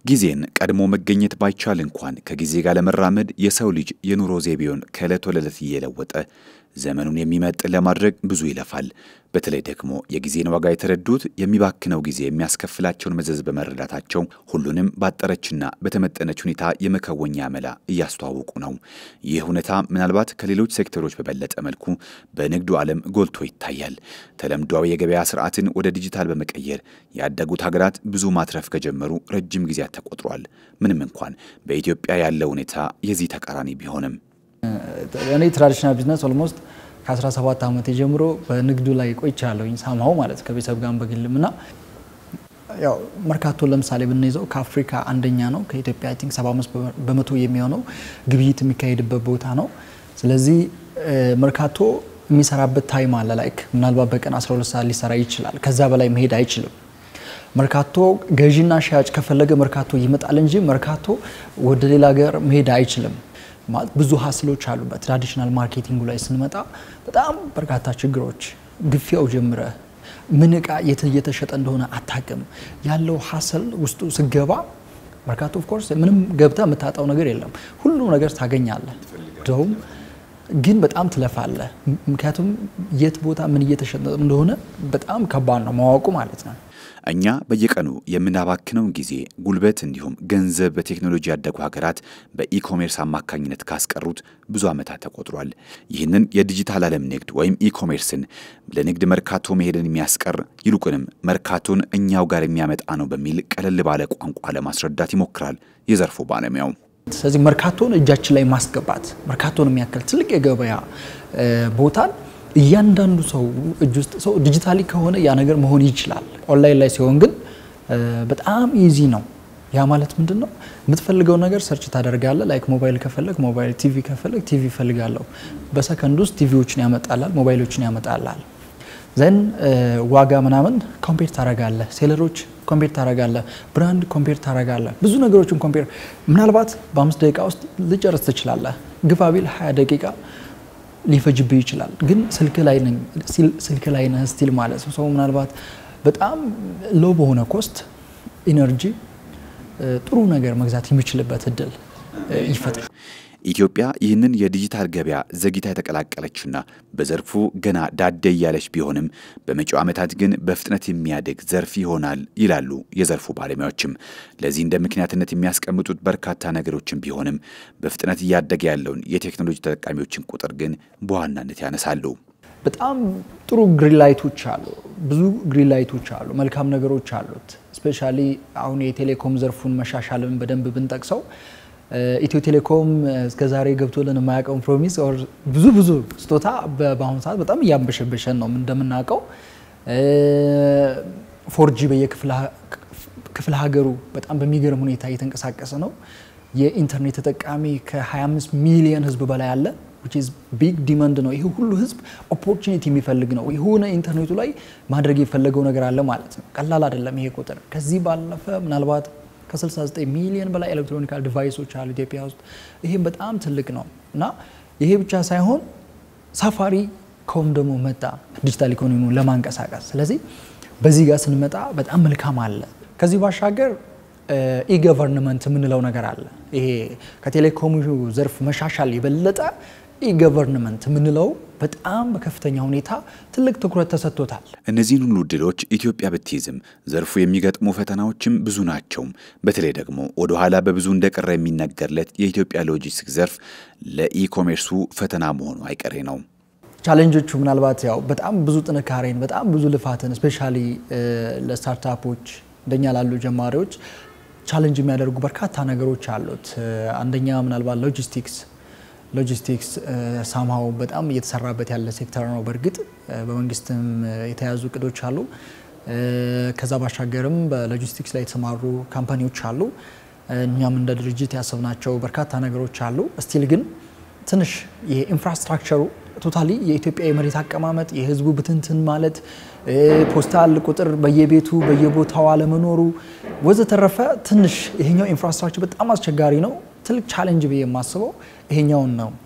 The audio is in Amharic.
ጊዜን ቀድሞ መገኘት ባይቻል እንኳን ከጊዜ ጋር ለመራመድ የሰው ልጅ የኑሮ ዘይቤውን ከዕለት ወደ ዕለት እየለወጠ ዘመኑን የሚመጥን ለማድረግ ብዙ ይለፋል። በተለይ ደግሞ የጊዜን ዋጋ የተረዱት የሚባክነው ጊዜ የሚያስከፍላቸውን መዘዝ በመረዳታቸው ሁሉንም ባጠረችና በተመጠነች ሁኔታ የመከወኛ መላ እያስተዋወቁ ነው። ይህ ሁኔታ ምናልባት ከሌሎች ሴክተሮች በበለጠ መልኩ በንግዱ ዓለም ጎልቶ ይታያል። ተለምዷዊ የገበያ ስርዓትን ወደ ዲጂታል በመቀየር ያደጉት ሀገራት ብዙ ማትረፍ ከጀመሩ ረጅም ጊዜያት ተቆጥሯል። ምንም እንኳን በኢትዮጵያ ያለው ሁኔታ የዚህ ተቃራኒ ቢሆንም እኔ ትራዲሽናል ቢዝነስ ኦልሞስት ከ17 ዓመት ጀምሮ በንግዱ ላይ ቆይቻለሁኝ ሳምሃው ማለት ከቤተሰብ ጋር በግልም እና ያው መርካቶ ለምሳሌ ብንይዘው ከአፍሪካ አንደኛ ነው። ከኢትዮጵያ አይ ቲንክ 75 በመቶ የሚሆነው ግብይት የሚካሄድበት ቦታ ነው። ስለዚህ መርካቶ የሚሰራበት ታይም አለ። ላይክ ምናልባት በቀን 12 ሰዓት ሊሰራ ይችላል። ከዛ በላይ መሄድ አይችልም። መርካቶ ገዢና ሻጭ ከፈለገ መርካቶ ይመጣል እንጂ መርካቶ ወደ ሌላ ሀገር መሄድ አይችልም። ማለት ብዙ ሀስሎች አሉበት። ትራዲሽናል ማርኬቲንጉ ላይ ስንመጣ በጣም በርካታ ችግሮች፣ ግፊያው ጀምረ ምን እቃ የት እየተሸጠ እንደሆነ አታቅም። ያለው ሀስል ውስጡ ስገባ መርካቶ ኦፍኮርስ ምንም ገብተ የምታጣው ነገር የለም። ሁሉም ነገር ታገኛለህ። ደውም ግን በጣም ትለፋለ። ምክንያቱም የት ቦታ ምን እየተሸጠ እንደሆነ በጣም ከባድ ነው ማወቁ ማለት ነው። እኛ በየቀኑ የምናባክነውን ጊዜ፣ ጉልበት እንዲሁም ገንዘብ በቴክኖሎጂ ያደጉ ሀገራት በኢኮሜርስ አማካኝነት ካስቀሩት ብዙ ዓመታት ተቆጥሯል። ይህንን የዲጂታል ዓለም ንግድ ወይም ኢኮሜርስን ለንግድ መርካቶ መሄድን የሚያስቀር ይልቁንም መርካቶን እኛው ጋር የሚያመጣ ነው በሚል ቀለል ባለ ቋንቋ ለማስረዳት ይሞክራል የዘርፉ ባለሙያው። ስለዚህ መርካቶን እጃችን ላይ ማስገባት መርካቶን የሚያክል ትልቅ የገበያ ቦታን እያንዳንዱ ሰው እጅ ውስጥ ሰው ዲጂታሊ ከሆነ ያ ነገር መሆን ይችላል። ኦንላይን ላይ ሲሆን ግን በጣም ኢዚ ነው። ያ ማለት ምንድን ነው? የምትፈልገው ነገር ሰርች ታደርጋለህ። ላይክ ሞባይል ከፈለግ ሞባይል፣ ቲቪ ከፈለግ ቲቪ እፈልጋለሁ። በሰከንድ ውስጥ ቲቪዎችን ያመጣላል፣ ሞባይሎችን ያመጣላል። ዘን ዋጋ ምናምን ኮምፔር ታረጋለህ፣ ሴለሮች ኮምፔር ታረጋለህ፣ ብራንድ ኮምፔር ታረጋለህ። ብዙ ነገሮችን ኮምፔር ምናልባት በአምስት ደቂቃ ውስጥ ልጨርስ ትችላለህ። ግፋ ቢል ሀያ ደቂቃ ሊፈጅብህ ይችላል። ግን ስልክ ላይ ነኝ ስልክ ላይ ነህ ስቲል ማለት ነው። ሰው ምናልባት በጣም ሎ በሆነ ኮስት ኢነርጂ ጥሩ ነገር መግዛት የሚችልበት እድል ይፈጥራል። ኢትዮጵያ ይህንን የዲጂታል ገበያ ዘግይታ የተቀላቀለችና በዘርፉ ገና ዳደ እያለች ቢሆንም በመጪው ዓመታት ግን በፍጥነት የሚያድግ ዘርፍ ይሆናል ይላሉ የዘርፉ ባለሙያዎችም። ለዚህ እንደ ምክንያትነት የሚያስቀምጡት በርካታ ነገሮችን ቢሆንም በፍጥነት እያደገ ያለውን የቴክኖሎጂ ተጠቃሚዎችን ቁጥር ግን በዋናነት ያነሳሉ። በጣም ጥሩ ግሪንላይቶች አሉ፣ ብዙ ግሪንላይቶች አሉ፣ መልካም ነገሮች አሉት። ስፔሻሊ አሁን የቴሌኮም ዘርፉን መሻሻልን በደንብ ብንጠቅሰው ኢትዮ ቴሌኮም እስከ ዛሬ ገብቶልን የማያውቀውን ፕሮሚስ ብዙ ብዙ ስጦታ በአሁኑ ሰዓት በጣም እያንበሸበሸን ነው እንደምናውቀው። ፎርጂ በየክፍለ ሀገሩ በጣም በሚገርም ሁኔታ እየተንቀሳቀሰ ነው። የኢንተርኔት ተጠቃሚ ከ25 ሚሊዮን ህዝብ በላይ አለ። ቢግ ዲማንድ ነው። ይሄ ሁሉ ህዝብ ኦፖርቹኒቲ የሚፈልግ ነው። የሆነ ኢንተርኔቱ ላይ ማድረግ የፈለገው ነገር አለ ማለት ነው። ቀላል አይደለም ይሄ ቁጥር። ከዚህ ባለፈ ምናልባት ከ69 ሚሊዮን በላይ ኤሌክትሮኒካል ዲቫይሶች አሉ ኢትዮጵያ ውስጥ። ይህም በጣም ትልቅ ነው እና ይሄ ብቻ ሳይሆን ሳፋሪ ኮም ደግሞ መጣ ዲጂታል ኢኮኖሚውን ለማንቀሳቀስ። ስለዚህ በዚህ ጋር ስንመጣ በጣም መልካም አለ። ከዚህ ባሻገር ኢገቨርንመንት የምንለው ነገር አለ። ይሄ ከቴሌኮሙ ዘርፍ መሻሻል የበለጠ ኢገቨርንመንት የምንለው በጣም በከፍተኛ ሁኔታ ትልቅ ትኩረት ተሰጥቶታል። እነዚህን ሁሉ እድሎች ኢትዮጵያ ብትይዝም ዘርፉ የሚገጥሙ ፈተናዎችም ብዙ ናቸው። በተለይ ደግሞ ወደ ኋላ በብዙ እንደቀረ የሚነገርለት የኢትዮጵያ ሎጂስቲክስ ዘርፍ ለኢኮሜርሱ ፈተና መሆኑ አይቀሬ ነው። ቻሌንጆቹ ምናልባት ያው በጣም ብዙ ጥንካሬን በጣም ብዙ ልፋትን ስፔሻሊ ለስታርታፖች እንደኛ ላሉ ጀማሪዎች ቻሌንጅ የሚያደርጉ በርካታ ነገሮች አሉት። አንደኛ ምናልባት ሎጂስቲክስ ሎጂስቲክስ ሳምሃው በጣም እየተሰራበት ያለ ሴክተር ነው። በእርግጥ በመንግስትም የተያዙ እቅዶች አሉ። ከዛ ባሻገርም በሎጂስቲክስ ላይ የተሰማሩ ካምፓኒዎች አሉ። እኛም እንደ ድርጅት ያሰብናቸው በርካታ ነገሮች አሉ። ስቲል ግን ትንሽ የኢንፍራስትራክቸሩ ቶታሊ የኢትዮጵያ የመሬት አቀማመጥ የህዝቡ ብትንትን ማለት ፖስታል ቁጥር በየቤቱ በየቦታው አለመኖሩ ወዘተረፈ ትንሽ ይሄኛው ኢንፍራስትራክቸር በጣም አስቸጋሪ ነው። ትልቅ ቻሌንጅ ብዬ የማስበው ይሄኛውን ነው።